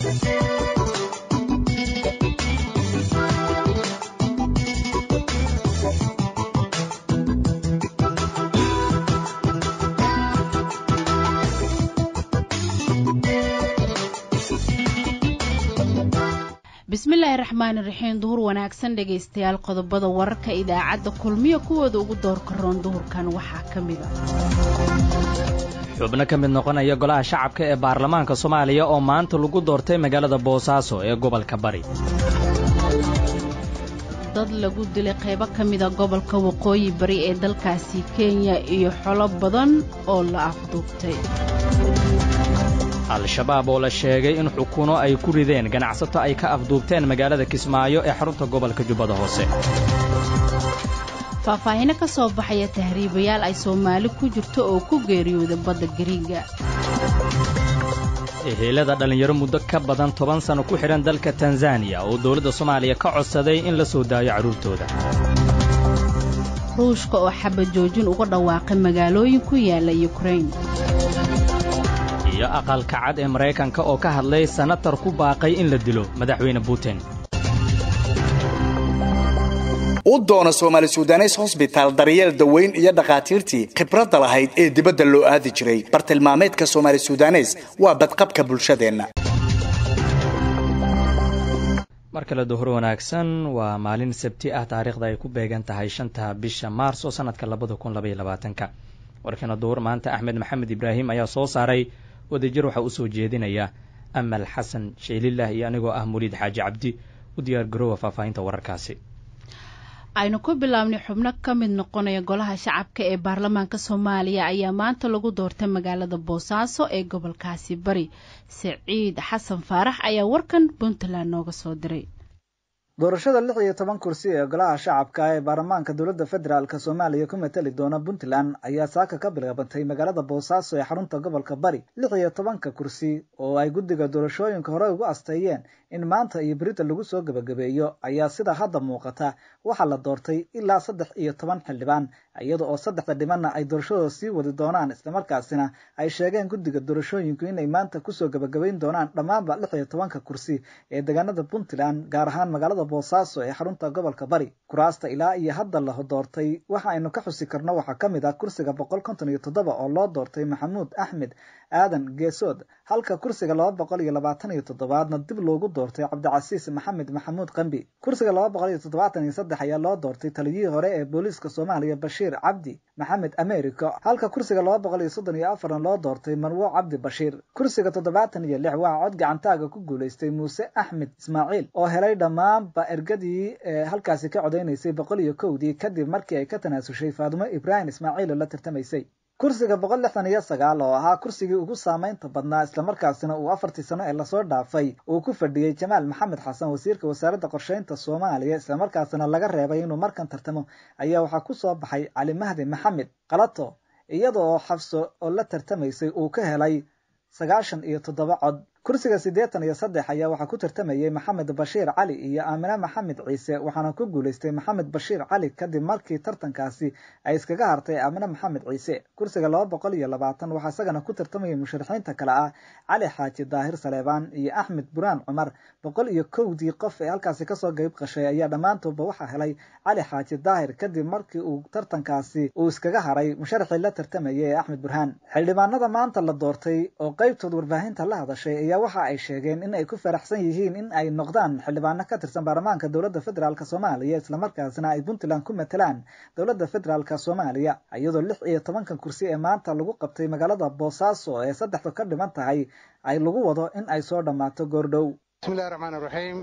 bismillaahi raxmaani raxiim duhur wanaagsan dhegaystayaal qodobada wararka idaacadda kulmiyo kuwooda ugu doorka roon duhurkan waxaa ka mida xubno ka mid noqonaya golaha shacabka ee baarlamaanka soomaaliya oo maanta lagu doortay magaalada boosaaso ee gobolka bari dad lagu dilay qaybo ka mida gobolka waqooyi bari ee dalkaasi kenya iyo xolo badan oo la afduubtay al-shabaab oo la sheegay in xukuno ay ku rideen ganacsato ay ka afduubteen magaalada kismaayo ee xarunta gobolka jubbada hoose faahfaahino ka soo baxaya tahriibayaal ay soomaali ku jirto oo ku geeriyooda badda gariiga ehelada dhallinyaro muddo ka badan toban sanno ku xidhan dalka tanzaniya oo dawladda soomaaliya ka codsaday in la soo daayo carruurtooda ruushka oo xabajoojin uga dhawaaqay magaalooyin ku yaalla yukrain iyo aqalka cad ee maraykanka oo ka hadlay sanatar ku baaqay in la dilo madaxweyne butin u doono soomaali sudanes hosbitaal daryeel daweyn iyo dhakhaatiirtii khibradda lahayd ee dibadda loo aadi jiray bartilmaameedka soomaali sudanes waa badqabka bulshadeenna mar kale duhur wanaagsan waa maalin sabti ah taariikhda ay ku beegan tahay shanta bisha maarso sannadka labada kun labaiyo labaatanka warkana duhur maanta axmed maxamed ibraahim ayaa soo saaray wadajir waxaa u soo jeedinaya amal xasan sheelilah iyo anigoo ah muliid xaaji cabdi u diyaar garoowa faahfaahinta wararkaasi aynu ku bilaabnay xubno ka mid noqonaya golaha shacabka ee baarlamaanka soomaaliya ayaa maanta lagu doortay magaalada boosaaso ee gobolkaasi bari siciid xasan faarax ayaa warkan puntland nooga soo diray doorashada lix iyo toban kursi ee golaha shacabka ee baarlamaanka dowladda federaalk soomaaliya ku matali doona puntland ayaa saaka ka bilaabatay magaalada boosaaso ee xarunta gobolka bari lix iyo tobanka kursi oo ay guddiga doorashooyinka hore ugu asteeyeen in maanta iyo berita lagu soo gebagabeeyo ayaa sida hadda muuqata waxaa la doortay ilaa saddex iyo toban xildhibaan iyada oo saddexda dhimanna ay doorashadooda sii wadi doonaan islamarkaasina ay sheegeen guddiga doorashooyinku inay maanta kusoo gebagabayn doonaan dhammaanba lix iyo tobanka kursi ee deegaanada puntland gaar ahaan magaalada boosaaso ee xarunta gobolka bari kuraasta ilaa iyo hadda la doortay waxa aynu ka xusi karno waxaa ka mid ah kursiga boqol konton iyo toddoba oo loo doortay maxamuud axmed aadan geesood halka kursiga laba boqol iyo labaatan iyo toddobaadna dib loogu doortay cabdicasiis maxamed maxamuud qambi kursiga laba boqol iyo toddobaatan iyo saddex ayaa loo doortay taliyihii hore ee booliiska soomaaliya bashiir cabdi maxamed americo halka kursiga laba boqol iyo soddon iyo afarna loo doortay marwo cabdi bashiir kursiga toddobaatan iyo lix waxaa cod gacantaaga ku guulaystay muuse axmed ismaaciil oo helay dhammaanba ergadii ee halkaasi ka codaynaysay boqol iyo kowdii kadib markii ay ka tanaasushay faadumo ibraahim ismaaciil oo la tartamaysay kursiga boqol lixdan iyo sagaal oo ahaa kursigii ugu saamaynta badnaa islamarkaasina uu afartii sano ee lasoo dhaafay uu ku fadhiyey jamaal maxamed xasan wasiirka wasaaradda qorsheynta soomaaliya islamarkaasina laga reebay inuu markan tartamo ayaa waxaa ku soo baxay cali mahdi maxamed kalato iyada oo xabso oo la tartamaysay uu ka helay sagaashan iyo toddoba cod kursiga siddeetan iyo saddex ayaa waxaa ku tartamayey maxamed bashiir cali iyo aamine maxamed ciise waxaana ku guulaystay maxamed bashiir cali kadib markii tartankaasi ay iskaga hartay aamine maxamed ciise kursiga laba boqol iyo labaatan waxaa isagana ku tartamayay musharaxiinta kale ah cali xaaji daahir saleebaan iyo axmed buraan cumar boqol iyo kowdii qof ee halkaasi kasoo qayb qashay ayaa dhammaantoodba waxaa helay cali xaaji daahir kadib markii uu tartankaasi uu iskaga haray musharaxii la tartamayay ee axmed burhaan xildhibaanada maanta la doortay oo qeybtood warbaahinta la hadashay waxa ay sheegeen in ay ku faraxsan yihiin in ay noqdaan xildhibaano ka tirsan baarlamaanka dowladda federaalk soomaaliya islamarkaasina ay puntland ku matalaan dowladda federaalk soomaaliya iyadoo lix iyo tobankan kursi ee maanta lagu qabtay magaalada boosaaso ee saddexdu ka dhiman tahay ay lagu wado in ay soo dhammaato goordhow bismillahi raxmaan raxiim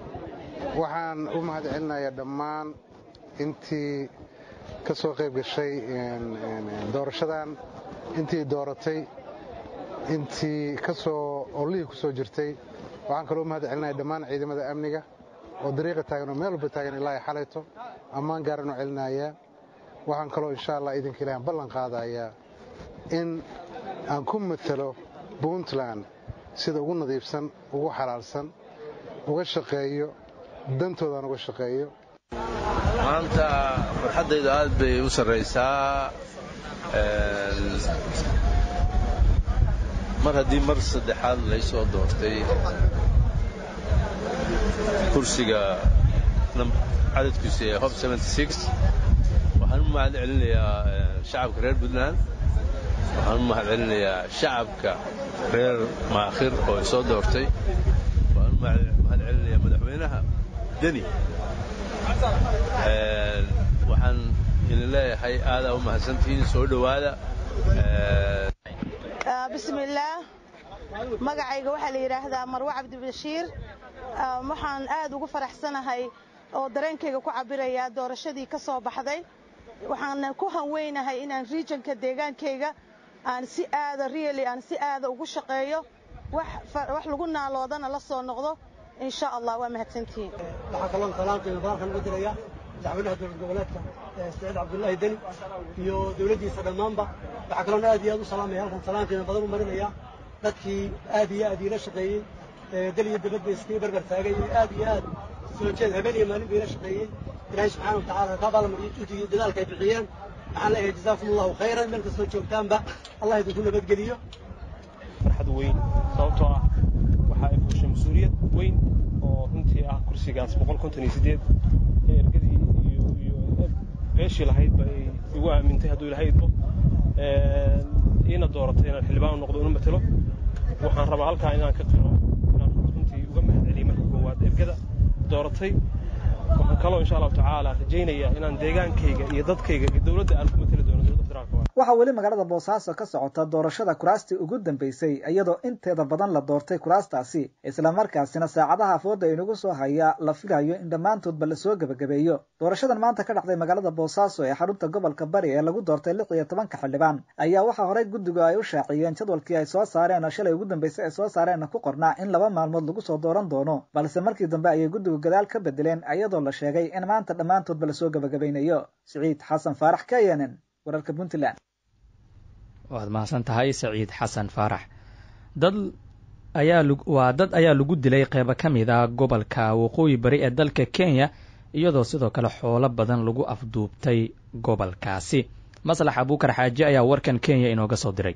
waxaan u mahad celinayaa dhammaan intii ka soo qayb gashay doorashadan intii dooratay intii kasoo ollihii ku soo jirtay waxaan kaloo mahad celinaya dhammaan ciidamada amniga oo dariiqa taagan oo meel walba taagan ilaa ay xalayto ammaan gaaran oo celinayaa waxaan kaloo insha allah idinka ilahan ballan qaadayaa in aan ku matalo puntland sida ugu nadiifsan ugu xalaalsan uga shaqeeyo dantoodaan uga shaqeeyo maanta farxaddaydu aad bay u sarraysaa mar haddii mar saddexaad laysoo doortay kursiga cadadkiisu ee hob waxaan u mahad celinayaa shacabka reer puntland waxaan u mahad celinayaa shacabka reer maakhir oo i soo doortay waxaan u mahad celinayaa madaxweynaha deni waxaan idin leeyahay aadaa u mahadsantihiin soo dhowaada bismillaah magacayga waxaa la yidhaahdaa marwe cabdibashiir waxaan aad ugu faraxsanahay oo dareenkayga ku cabirayaa doorashadii ka soo baxday waxaan ku hanweynahay inaan regionka deegaankayga aan si aada really aan si aada ugu shaqeeyo wax lagu naaloodana la soo noqdo insha allah waa mahadsantihiin waxaa kaloon salaamkeena baarkan ugu diraya madaxweynaha dowlad goboleedka saciid cabdullaahi deni iyo dowladdiisa dhammaanba waxaa kaloon aad iyo aad u salaamaya halkan salaamkeena badan u marinaya dadkii aad iyo aad iila shaqeeyey dal iyo dabadba iskaga barbar taagay aad iyo aad soo jeed habeen iyo maalin ba iila shaqeeyey ilaahay subxaana wa tacaala ka abaalmariyo juhdigii dadaalka ay bixiyeen waxaan leeyahay jazaakum allahu khayran meel kastoo joogtaanba allah idinku nabadgeliyo farxad weyn sababtoo ah waxa ay fuushay mas-uuliyad weyn oo runtii ah kursigaas boqol konton iyo siddeed ee ergadii iyo iyo beeshii lahaydba ay igu aamintay hadduu ilahay idbo iina dooratay inaan xildhibaan u noqdo inu matelo waxaan rabaa halkaa inaan ka qiro inaan runtii uga mahad celiyo marka koowaad ergada dooratay waxaan kaloo insha allahu tacaala rajaynayaa inaan deegaankayga iyo dadkayga iyo dowladda aan ku mateli doono dowladda federaalka waxaa weli magaalada boosaaso ka socota doorashada kuraastii ugu dambeysay iyadoo inteeda badan la doortay kuraastaasi islamarkaasina saacadaha afooda inagu soo haya la filayo in dhammaantoodba lasoo gebagabeeyo doorashadan maanta ka dhacday magaalada boosaaso ee xarunta gobolka bari ee lagu doortay lix iyo tobanka xildhibaan ayaa waxaa horey guddigu ay u shaaciyeen jadwalkii ay soo saareen oo shalay ugu dambeysay ay soo saareenna ku qornaa in laba maalmood lagu soo dooran doono balse markii dambe ayay guddigu gadaal ka bedeleen iyadoo la sheegay in maanta dhammaantoodba lasoo gebagabaynayo siciid xasan faarax k n n wararka puntland waad mahadsan tahay saciid xasan faarax dad ayaa waa dad ayaa lagu dilay qeybo ka mid a gobolka waqooyi bari ee dalka kenya iyadoo sidoo kale xoolo badan lagu afduubtay gobolkaasi maslax abuukar xaaji ayaa warkan kenya inooga soo diray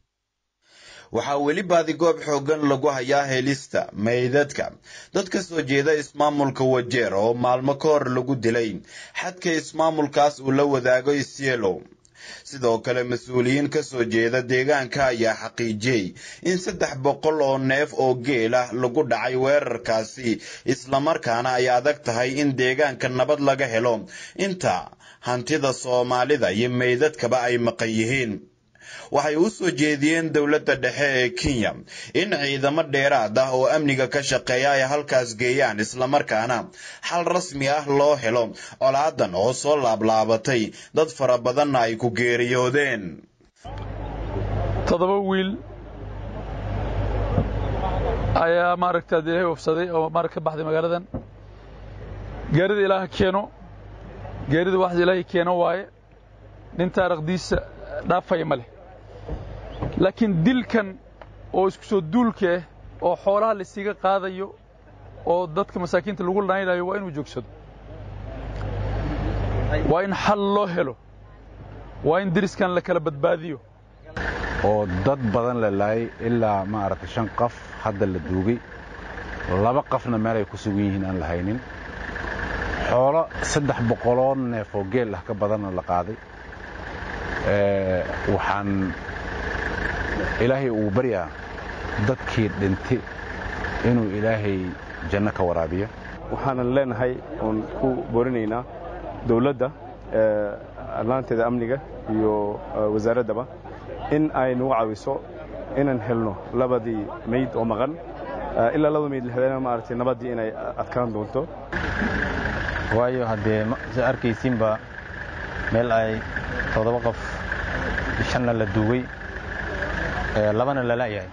waxaa weli baadigoob xooggan lagu hayaa helista meydadka dad ka soo jeeda ismaamulka wajeer oo maalmo ka hor lagu dilay xadka ismaamulkaas uu la wadaago isielo sidoo kale mas-uuliyiin ka soo jeeda deegaanka ayaa xaqiijiyey in saddex boqol oo neef oo geel ah lagu dhacay weerarkaasi islamarkaana ay adag tahay in deegaanka nabad laga helo inta hantida soomaalida iyo meydadkaba ay maqan yihiin waxay u soo jeediyeen dowladda dhexe ee kenya in ciidamo dheeraad ah oo amniga ka shaqeeya ay halkaas geeyaan islamarkaana xal rasmi ah loo helo colaadan oo soo laablaabatay dad fara badanna ay ku geeriyoodeen toddoba wiil ayaa maaragta ilaahay wafsaday oo maarag ka baxday magaaladan geerida ilaaha keeno geerida wax ilaahay keeno waaye nin taarikhdiisa dhaafaya ma leh laakiin dilkan oo isku soo duulka ah oo xoolaha laysiga qaadayo oo dadka masaakiinta lagu lanaynayo waa inuu joogsado waa in xal loo helo waa in diriskan la kala badbaadiyo oo dad badan la laayay ilaa maaragtay shan qof hadda la duugay laba qofna meel ay ku sugan yihiin aan la haynin xoolo saddex boqoloo neef oo geel ah ka badanna la qaaday waxaan ilaahay uu baryaa dadkii dhintay inuu ilaahay janno ka waraabiyo waxaanan leenahay oon ku boorinaynaa dowladda allaanteeda amniga iyo wasaaraddaba in ay nagu caawiso inaan helno labadii mayd oo maqan ilaa laba mayd la helana maaragtay nabaddii inay adkaan doonto waayo haddee sa arkaysiinba meel ay toddoba qof shanna la duugay labana la la'yahay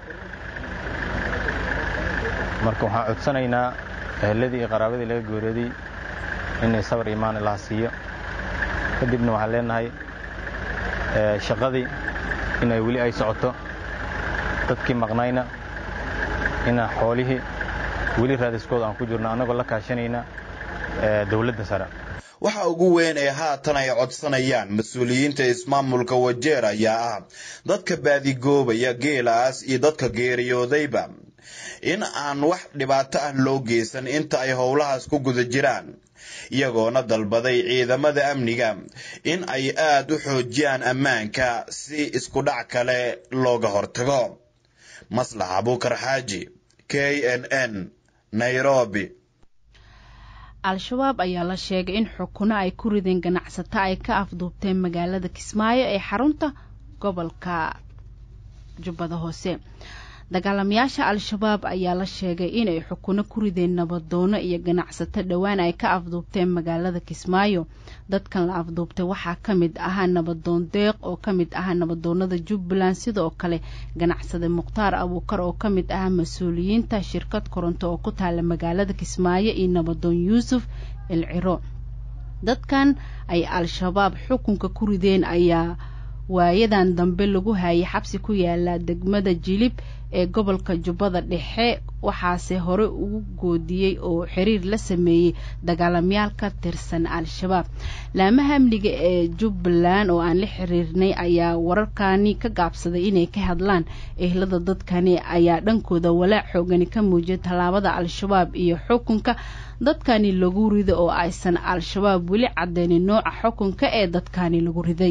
marka waxaan codsanaynaa eheladii iyo qaraabadii laga gooriyooday inay sabar imaan ilaha siiyo kadibna waxaan leenahay shaqadii inay weli ay socoto dadkii maqnayna inaa xoolihii weli raadiskooda aan ku jirno annagoo la kaashanayna dowladda sare waxa ugu weyn ee haatan ay codsanayaan mas-uuliyiinta ismaamulka wajeer ayaa ah dadka baadigoobaya geelaas iyo dadka geeriyoodayba in aan wax dhibaato ah loo geysan inta ay howlahaas ku guda jiraan iyagoona dalbaday ciidamada amniga in ay aad u xoojiyaan ammaanka si isku dhac kale looga hortago maslax abuukar xaaji k n n nairobi al-shabaab ayaa la sheegay in xukuno ay ku rideen ganacsato ay ka afduubteen magaalada kismaayo ee xarunta gobolka jubbada hoose dagaalamayaasha al-shabaab ayaa la sheegay inay xukuno ku rideen nabadoono iyo ganacsato dhowaan ay ka afduubteen magaalada kismaayo dadkan la afduubtay waxaa ka mid ahaa nabadoon deeq oo ka mid ahaa nabadoonada jubbaland sidoo kale ganacsade mukhtaar abuukar oo ka mid ahaa mas-uuliyiinta shirkad koronto oo ku taala magaalada kismaayo iyo nabadoon yuusuf ilciro dadkan ay al-shabaab xukunka ku rideen ayaa waayadan dambe lagu hayay xabsi ku yaala degmada jilib ee gobolka jubbada dhexe waxaase hore ugu goodiyey oo xiriir la sameeyey dagaalamayaal ka tirsan al-shabaab laamaha amniga ee jubbaland oo aan la xiriirnay ayaa wararkani ka gaabsaday inay ka hadlaan ehlada dadkani ayaa dhankooda walaac xoogani ka muujiyay tallaabada al-shabaab iyo xukunka dadkani lagu rido oo aysan al-shabaab weli cadeynin nooca xukunka ee dadkani lagu riday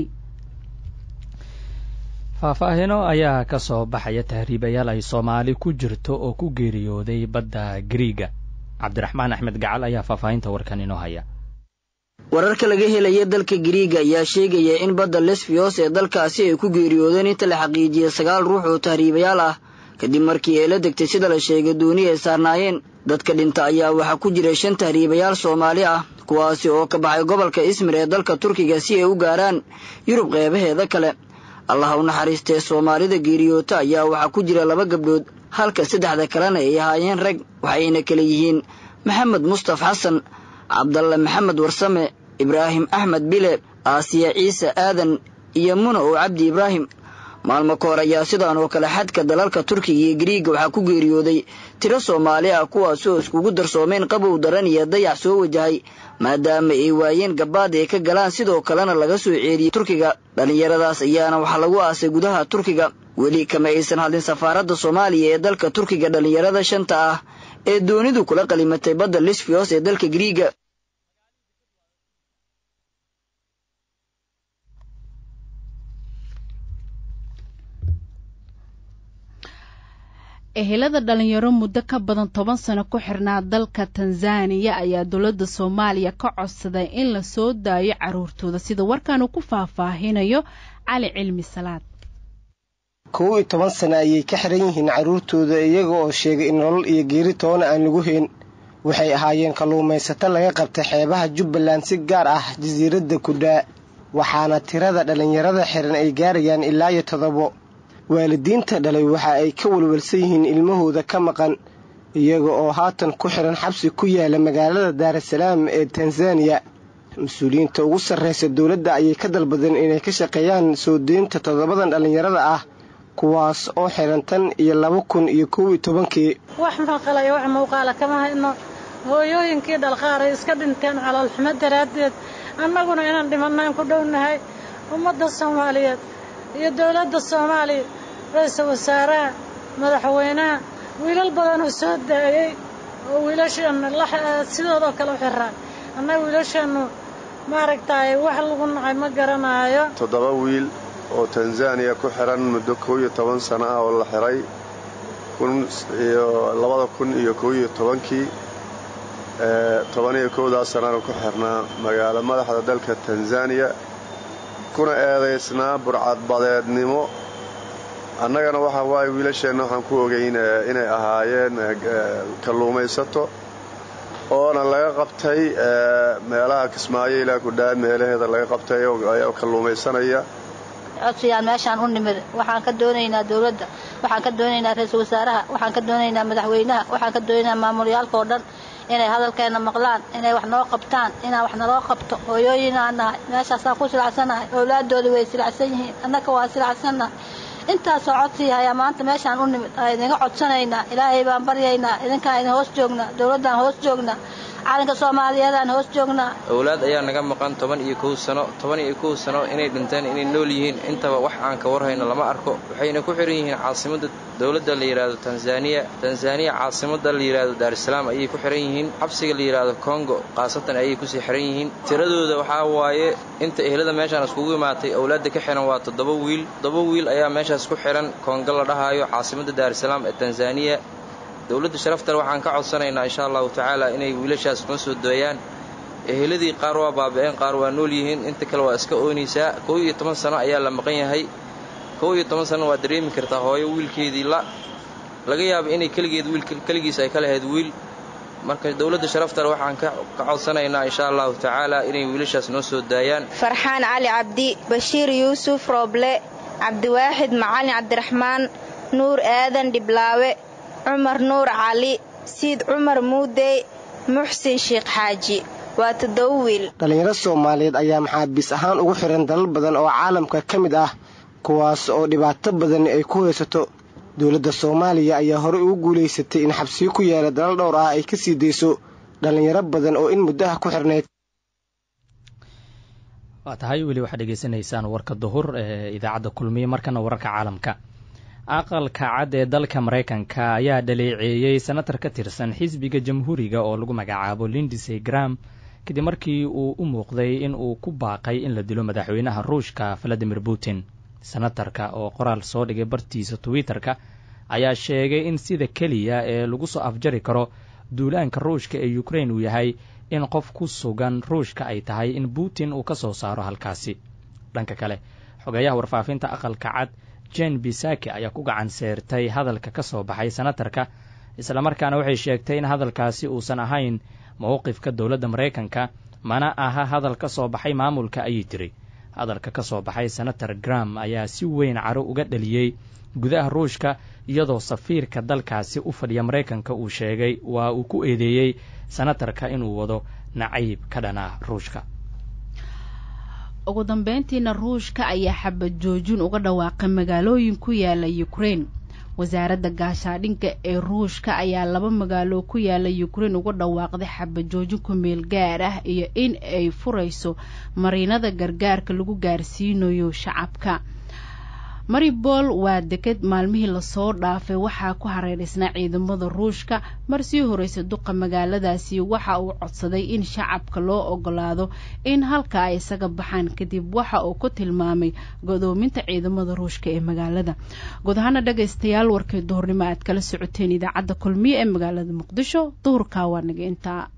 faahfaahino ayaa ka soo baxaya tahriibayaal ay soomaali ku jirto oo ku geeriyooday badda gariiga cabdiraxmaan axmed gacal ayaa faahfaahinta warkan inoo haya wararka laga helaya dalka gariiga ayaa sheegaya in badda lesbiyos ee dalkaasi ay ku geeriyoodeen inta la xaqiijiyey sagaal ruux oo tahriibayaal ah kadib markii ay la degtay sida la sheegay dooni ay saarnaayeen dadka dhinta ayaa waxaa ku jiray shan tahriibayaal soomaali ah kuwaasi oo ka baxay gobolka ismir ee dalka turkiga si ay u gaaraan yurub qeybaheeda kale allaha u naxariistee soomaalida geeriyoota ayaa waxaa ku jira laba gabdhood halka saddexda kalena ay ahaayeen rag waxayna kala yihiin maxamed mustaf xasan cabdalle maxamed warsame ibraahim axmed bile aasiya ciise aadan iyo muna oo cabdi ibraahim maalmo ka hor ayaa sidaan oo kale xadka dalalka turkiga iyo gariiga waxaa ku geeriyooday tiro soomaali ah kuwaas oo iskugu darsoomeen qabow daran iyo dayax soo wajahay maadaama ay waayeen gabaad ay ka galaan sidoo kalena laga soo ceeriyey turkiga dhallinyaradaas ayaana waxaa lagu aasay gudaha turkiga weli kama aysan hadlin safaaradda soomaaliya ee dalka turkiga dhallinyarada shanta ah ee doonidu kula qalimatay badda lisfiyos ee dalka gariiga ehelada dhalinyaro muddo ka badan toban sano ku xirnaa dalka tanzaniya ayaa dowladda soomaaliya ka codsaday in la soo daayo caruurtooda sida warkan uu ku faahfaahinayo cali cilmi salaad kow iyo toban sano ayay ka xiran yihiin carruurtooda iyaga oo sheegay in nolol iyo geeri toona aan lagu hayn waxay ahaayeen kalluumaysato laga qabtay xeebaha jubbaland si gaar ah jasiiradda kudhaa waxaana tirada dhallinyarada xiran ay gaarayaan ilaa iyo todobo waalidiinta dhalay waxa ay ka walwalsan yihiin ilmahooda ka maqan iyaga oo haatan ku xiran xabsi ku yaala magaalada daarasalaam ee tanzaniya mas-uuliyiinta ugu sarraysa dowladda ayay ka dalbadeen inay ka shaqeeyaan soo deynta toddobadan dhallinyarada ah kuwaas oo xiran tan iyo laba kun iyo kow iyo tobankii wax maqalaya wax muuqaala kama hayno hooyooyinkii dhalqaaray iska dhinteen caloolxumo daraaddeed annaguna inaan dhimannayn ku dhownahay ummadda soomaaliyeed iyo dowladda soomaaliya ra-iisul wasaaraha madaxweynaha wiilal badan oo soo daayey oo wiilasheenna sidoodoo kale u xiraan annaga wiilasheennu maaragtay wax lagu nacay ma garanaayo toddoba wiil oo tanzaniya ku xiran muddo kow iyo toban sano ah oo la xiray iyo labada kun iyo kow iyo tobankii toban iyo kowdaa sanana ku xirnaa magaalo madaxda dalka tanzaniya kuna eedaysnaa burcadbadeednimo annagana waxa waaye wiilasheenna waxaan ku ogeyn inay ahaayeen kalluumaysato oona laga qabtay meelaha kismaayo ilaa kudhaa meelaheeda laga qabtay oo kalluumaysanaya codsiyaan meeshaan u nimid waxaan ka doonaynaa dowladda waxaan ka doonaynaa ra-iisul wasaaraha waxaan ka doonaynaa madaxweynaha waxaan ka doonaynaa maamulyaalka oo dhan inay hadalkeenna maqlaan inay wax noo qabtaan inaan wax naloo qabto hooyooyinaan nahay meeshaasaan ku silacsannahay owlaaddoodii way silacsan yihiin annaka waa silacsannahay intaasoo codsii hayaa maanta meeshaan u nimid aa idinga codsanaynaa ilaahay baan baryaynaa idinkaan idin hoos joognaa dowladdaan hoos joognaa calanka soomaaliyeedaan hoos joognaa owlaad ayaa naga maqan toban iyo kow sano toban iyo kow sano inay dhinteen inay nool yihiin intaba wax aan ka warhayno lama arko waxayna ku xihan yihiin caasimadda dowladda la yidhaahdo tanzaniya tanzaniya caasimadda la yidhaahdo daarusalaam ayay ku xihan yihiin xabsiga la yidhaahdo kongo khaasatan ayay kusii xihan yihiin tiradooda waxaa waaye inta ehlada meeshaan iskugu imaatay owlaadda ka xihan waa toddoba wiil toddoba wiil ayaa meeshaas ku xihan kongo la dhahaayo caasimadda daarusalaam ee tanzaniya dowladda sharaftale waxaan ka codsanaynaa insha allahu tacaala inay wiilashaas noo soo dooyaan eheladii qaar waa baaba'een qaar waa nool yihiin inta kale waa iska oonaysaa kow iyo toban sano ayaa la maqan yahay kow iyo toban sano waa dareemi kartaa hooyo wiilkeedii la laga yaaba inay keligeed wiil keligiis ay ka lahayd wiil marka dowladda sharaftale waxaan ka codsanaynaa insha allahu tacaala inay wiilashaas noo soo daayaan farxaan cali cabdi bashiir yuusuf rooble cabdiwaaxid macalin cabdiraxmaan nuur aadan dhiblaawe cumar nuur cali siid cumar muudey muxsin sheekh xaaji waa toddoba wiil dhallinyaro soomaaliyeed ayaa maxaabiis ahaan ugu xihan dalal badan oo caalamka ka mid ah kuwaas oo dhibaato badan ay ku haysato dowladda soomaaliya ayaa horey ugu guulaysatay in xabsiyo ku yaala dalal dhowr ah ay ka sii dayso dhallinyaro badan oo in muddaha ku xirnayd waa tahay weli waxaad dhegeysanaysaan warka duhur ee idaacadda kulmiye markana wararka caalamka aqalka cad ee dalka maraykanka ayaa dhaleeceeyey senatar ka tirsan xisbiga jamhuuriga oo lagu magacaabo lindisey gram kadib markii uu u muuqday in uu ku baaqay in la dilo madaxweynaha ruushka valadimir putin senatarka oo qoraal soo dhigay bartiisa twitter-ka ayaa sheegay in sida keliya ee lagu soo afjari karo duulaanka ruushka ee ukrain uu yahay in qof ku sugan ruushka ay tahay in putin uu ka soo saaro halkaasi dhanka kale xogeeyaha warfaafinta aqalka cad jen bisaki ayaa ku gacan seertay hadalka ka soo baxay senatarka islamarkaana waxay sheegtay in hadalkaasi uusan ahayn mowqifka dowladda maraykanka mana aha hadal ka soo baxay maamulka ayay tiri hadalka ka soo baxay senator gram ayaa si weyn caro uga dhaliyey gudaha ruushka iyadoo safiirka dalkaasi u fadhiya maraykanka uu sheegay waa uu ku eedeeyey senatarka inuu wado nacayb ka dhan ah ruushka ugu dambeyntiina ruushka ayaa xabad joojin uga dhawaaqay magaalooyin ku yaala ukrain wasaaradda gaashaadhinka ee ruushka ayaa laba magaalo ku yaala ukrain uga dhawaaqday xabad joojin ku meel gaar ah iyo in ay furayso mariinada gargaarka lagu gaarsiinayo shacabka maribol waa deked maalmihii lasoo dhaafay waxaa ku hareeraysnaa ciidamada ruushka mar sii horeysa duqa magaaladaasi waxa uu codsaday in shacabka loo ogolaado in halka ay isaga baxaan kadib waxa uu ku tilmaamay godoominta ciidamada ruushka ee magaalada guud ahaana dhagaystayaal warkay duhurnimo aad kala socoteen idaacadda kulmiye ee magaalada muqdisho duhurkaa waa naga intaa